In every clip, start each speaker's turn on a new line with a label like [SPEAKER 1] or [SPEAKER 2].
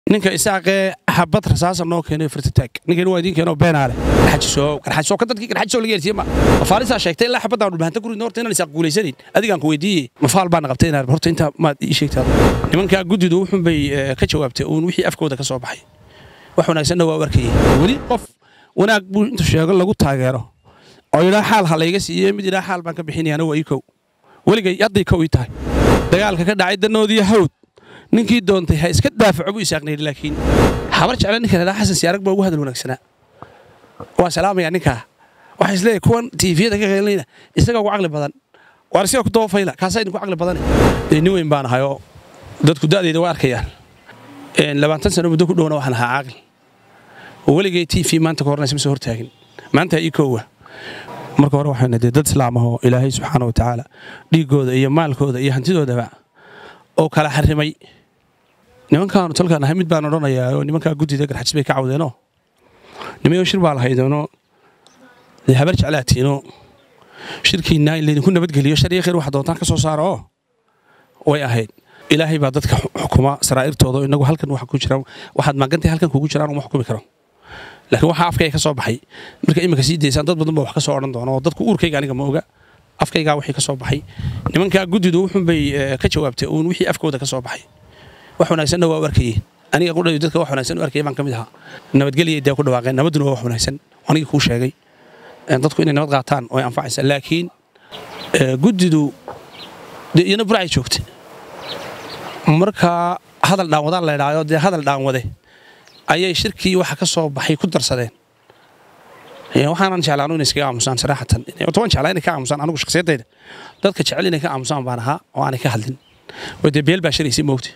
[SPEAKER 1] ninka isaaqee xabad rasaasa noo keenay firtitaag ninkan waa idiin keenoo beenaale garxajiso garxajiso ka dadkii garxajiso laga yeersiye ma mafaalisaa sheegtay ilaa xabadaan dhulbahanta ku ridno horta inaan isaaq guulaysanayn adigaan ku weydiiyey mafaal baana qabtay inaan horta intaa maad ii sheegtaa nimankaa guddidu wuxun bay ka jawaabtay uun wixii afkooda ka soo baxay wax wanaagsanna waa u arkayey weli qof wanaag buu intuu sheego lagu taageero oo yidhaa xaal ha layga siiye mid yidhaa xaal baan ka bixinayaana waa ii kow weligay hadday kow ii tahay dagaalka ka dhacay danoodiyo hawd ninkii doontay ha iska daafaco buu isaaqnayhi laakiin habar jecla ninka ladhaa xasan siyaarag baa ugu hadal wanaagsanaa waa salaamaya ninkaa waxaa isleeyahay kuwan tiifiyada ka qeelinayna isaga ugu caqli badan waar siga ku dabafayla kaasaa idinku caqli badane dee nin weyn baan ahay oo dadku da'dayda waa arkayaan labaatan sano muddo ku dhowna waxaan ahaa caaqil oo weligay tv maanta ka hornaysa ma soo hortaagin maanta ii koowa marka hore waxayna dee dad islaam ahoo ilaahay subxaana wa tacaala dhiiggooda iyo maalkooda iyo hantidoodaba oo kala xarimay nimankaanu talkaan ahay mid baan odhanayaa oo nimankaa guddida garxajis bay ka cawdeenoo nimayo shir baa lahaydeenoo dee habar jeclaatiinoo shirkiinaa in laydinku nabadgeliyo shar iyo khayr wax doontaan ka soo saara oo way ahayd ilaahay baa dadka xukuma saraa'irtooda oo inagu halkan waxa ku jira waxaad maagantay halkan kugu jiraan uma xukumi karo laakiin waxaa afkayga ka soo baxay marka iminka sii daysaan dad badan baa wax ka soo odhan doona oo dadku uurkayga aniga ma oga afkaygaa wixii ka soo baxay nimankaa guddidu wuxun bay ka jawaabtay uun wixii afkooda ka soo baxay wax wanaagsanna waa u arkayey aniga qudhayo dadka wax wanaagsan u arkayay baan ka mid ahaa nabadgelya dee ku dhawaaqeen nabadduna waa wax wanaagsan anigii kuu sheegay dadku inay nabad qaataan oo ay anfacaysa laakiin guddidu dee iyana buracay joogtay markaa hadal dhaanwadaan la idhaayo dee hadal dhaanwade ayay shirkii waxa ka soo baxay ku darsadeen waxaanan jeclaanu inay iskaga aamusaan saraxatan toban jeclaa inay ka aamusaan anigu shakhsiyadayda dadka jecel inay ka aamusaan baan ahaa oo aanay ka hadlin oo dee beel baa shiraysay moogta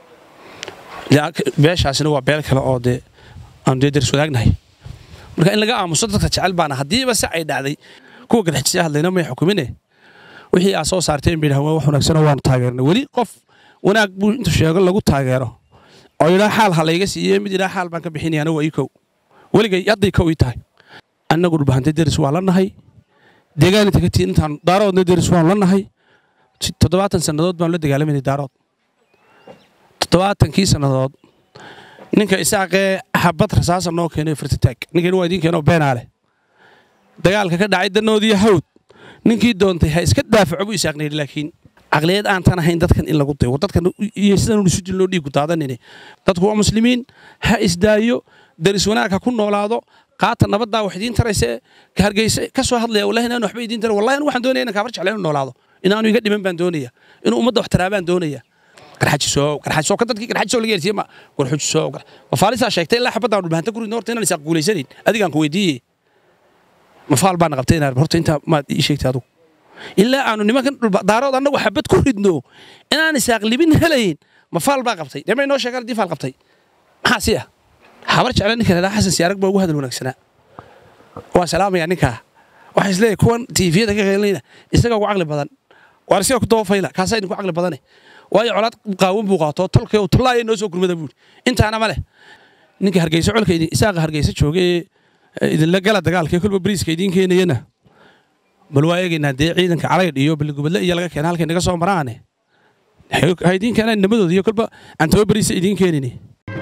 [SPEAKER 1] beeshaasina waa beel kale oo dee aanu dee daris wadaagnahay marka in laga aamuso dadka jecel baana haddiiba se ay dhacday kuwa garxijisya hadlayna may xukumine wixii aa soo saarteen bay dhahan wax wanaagsanoo waanu taageernay weli qof wanaag buu intuu sheego lagu taageero oo yidhaa xaal ha layga siiye mid yidhaa xaal baan ka bixinayaana waa ii kow weligay hadday kow ii tahay annagu dhulbahantay deris waa la nahay deegaan inta ka tiin intaan daaroodna deris waanu la nahay toddobaatan sannadood baanu la dagaalamanay daarood toddobaatankii sannadood ninka isaaqee xabad rasaasa noo keenay firtitaag ninkan waa idiin keenoo beenaale dagaalka ka dhacay danoodiyo hawd ninkii doontay ha iska daafaco buu isaaqnayhi laakiin caqliyad aantan ahayn dadkan in lagu dayo dadkan iyo sidan isu dilnoo dhiigu daadanine dadku waa muslimiin ha isdaayo daris wanaag ha ku noolaado qaata nabaddaa wax idiin tarayse ka hargeysa ka soo hadlaya wallahi inaan waxba idiin taray wallahi waxaan doonaya inaan kaabar jecla inuu noolaado inaanu iga dhiman baan doonaya inuu ummadda wax taraabaan doonaya garxajiso garxajiso ka dadkii garxajiso laga yeersiye ma garxajiso mafaalisaa sheegtay ilaa xabadaan dhulbahanta ku ridno horta inaan isaaq guulaysanayn adigaan ku weydiiyey mafaal baana qabtay inaan horta intaa maad ii sheegtay adugu ilaa aanu nimankan daarood annagu xabad ku ridno inaan isaaq libin helayn mafaal baa qabtay dee may noo sheegaan haddii faal qabtay maxaa si ah habar jecla ninka ladhaa xasan siyaarag baa ugu hadal wanaagsanaa waa salaamaya ninkaa waxaa isleeyahay kuwan tiifiyada ka qeelinayna isaga ugu caqli badan waar siga ku dabafayla kaasaa idinku caqli badane waayo colaad qaawan buu qaato tolkay tullaaya noo soo gurmada buuri intaana ma leh ninka hargeysa colka isaaqa hargeysa jooga ee idinla gala dagaalka kolba bariiska idiin keenayana bal waa eegaynaa dee ciidanka calaydh iyo baligubadle iyo laga keena halkay naga soo maraane ha idiin keenaan nimadooda iyo kolba aan taba bariisa idiin keenini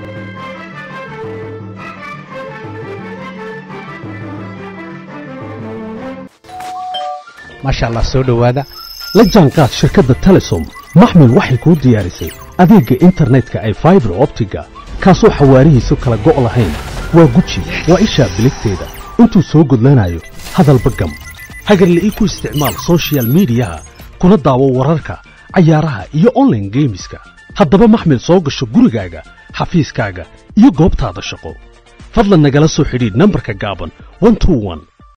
[SPEAKER 2] maasha allah soo dhowaada la jaanqaad shirkadda telesom maxmil waxay kuu diyaarisay adeegga internetka ay faibar optiga kaasoo xawaarihiisu kala go' lahayn waa guji waa ishaa biligteeda intuu soo gudlanayo hadalba gam hagarle ii ku isticmaal sochial midiyaha kuna daawo wararka cayaaraha iyo onlaine geemiska haddaba maxmil soo gasho gurigaaga xafiiskaaga iyo goobtaada shaqo fadlan nagala soo xidhiidh nambarka gaaban